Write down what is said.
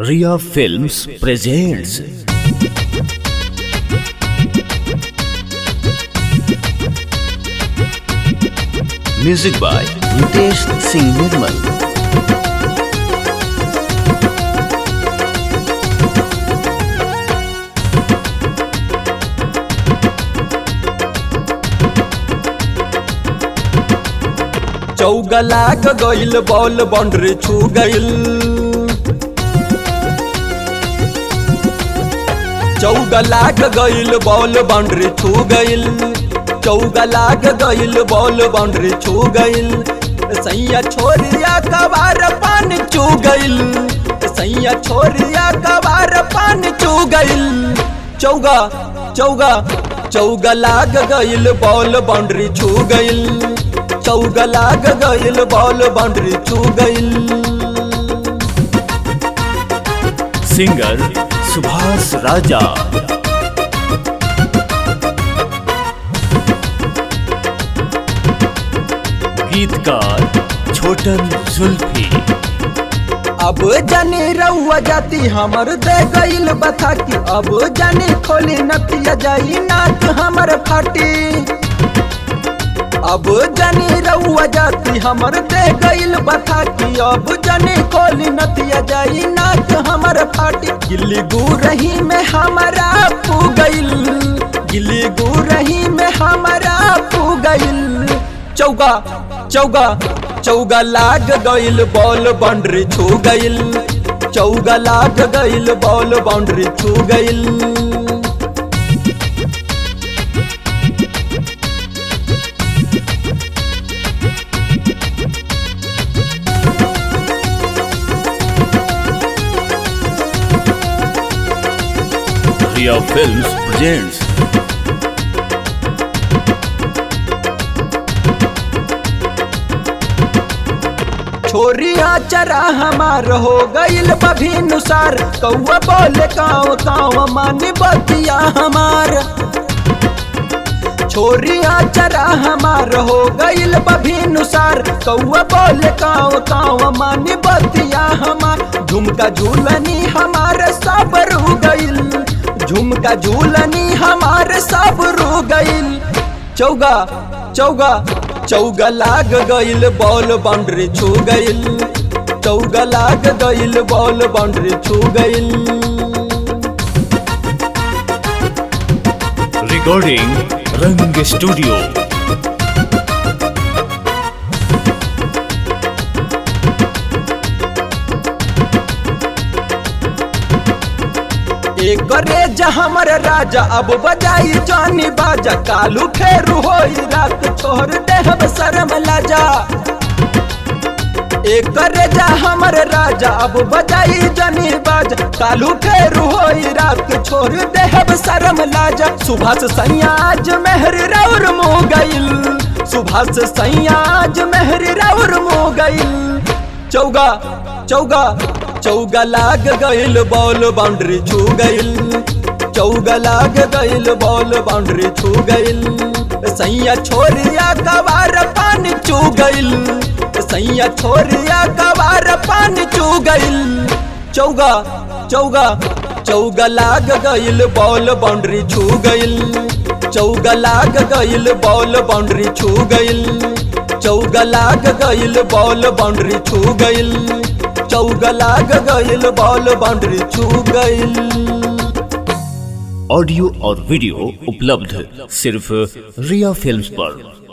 Ria Films presents Music by Nitesh Singh Nirmal चौगला गइल ball boundary छू गइल चौगला गइल बॉल बाउंड्री छू गइल चौगला गइल बॉल बाउंड्री छू गइल सैया छोरिया कबार पान चू गइल सैया छोरिया कबार पान चू गइल चौगा चौगा चौगा लाग गइल बॉल बाउंड्री छू गइल चौगा लाग गइल बॉल बाउंड्री छू गइल Singer Subhas Raja गीतकार छोटन जुल्फी अब जाने रउआ जाती हमर दे गइल बता की अब जाने खोली नतिया जाई नाक हमर फाटी अब जाने रउआ जाती हमर दे गइल बता की अब जाने खोली नतिया जाई नाक हमर फाटी गिल्ली गुरही में हमारा पू गइल गिल्ली गुरही में हमारा पू गइल चौगा चौगा चौगा लाग गइल बॉल बाउंड्री छू गइल चौगा लाग गइल बॉल बाउंड्री छू गइल Ria Films presents छोरिया चरा हमार हो गइल बभिनुसार कौआ बोले काव काव मानी बतिया हमार छोरिया चरा हमार हो गइल बभिनुसार कौआ बोले काव काव मानी बतिया हमार झुमका झूलनी हमार सब रू गइल झुमका झूलनी हमार सब रू गइल चौगा चौगा चौगा लाग गइल बॉल बाउंड्री छू गइल चौगा लाग गइल बॉल बाउंड्री छू गइल recording Rang Studio एक रेजा हमर राजा अब बजाई जानी बाजा कालू फेरू होई रात छोड़ देहब शर्म लाजा एक रेजा हमर राजा अब बजाई जानी बाजा कालू फेरू होई रात छोड़ देहब शर्म लाजा सुभाष सैयाज मेहर रौर मुँह गइल सुभाष सैयाज मेहर रौर मुँह गइल चौगा चौगा चौगा लाग गइल बॉल बाउंड्री छू गइल चौगा लाग गइल बॉल बाउंड्री छू गइल सैया छोरिया कबार पान चू गइल सैया छोरिया कबार पान चू गइल चौगा चौगा चौगा लाग गइल बॉल बाउंड्री छू गइल चौगा लाग गइल बॉल बाउंड्री छू गइल चौगा लाग गइल बॉल बाउंड्री छू गइल चौगा लाग गइल बॉल बाउंड्री छू गइल ऑडियो और वीडियो उपलब्ध सिर्फ रिया फिल्म्स पर